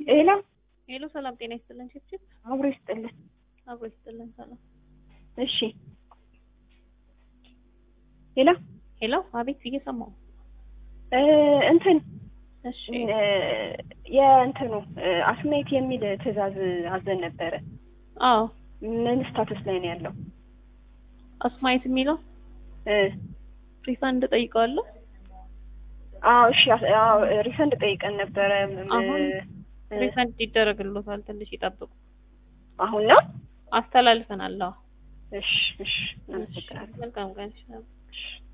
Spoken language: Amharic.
ሄሎ ሄሎ ሰላም ጤና ይስጥልን። ችፕችፕ አብሮ ይስጥልን። አብሮ ይስጥልን። ሰላም እሺ ሄሎ ሄሎ፣ አቤት እየሰማሁ እ እንትን እሺ እ የእንትኑ እ አስሜት የሚል ትዕዛዝ አዘን ነበረ። አዎ ምን ስታተስ ላይ ነው ያለው? አስማየት የሚለው እ ሪፋንድ ጠይቀዋለሁ። አዎ እሺ አስ- አዎ ሪፈንድ ጠይቀን ነበረ። ም- አሁን እ ሪፋንድ ይደረግልዎታል። ትንሽ ይጠብቁ። አሁን ነው? አስተላልፈናል። አዎ እሺ እሺ እናመሰግናለን። መልካም ቀን። እሺ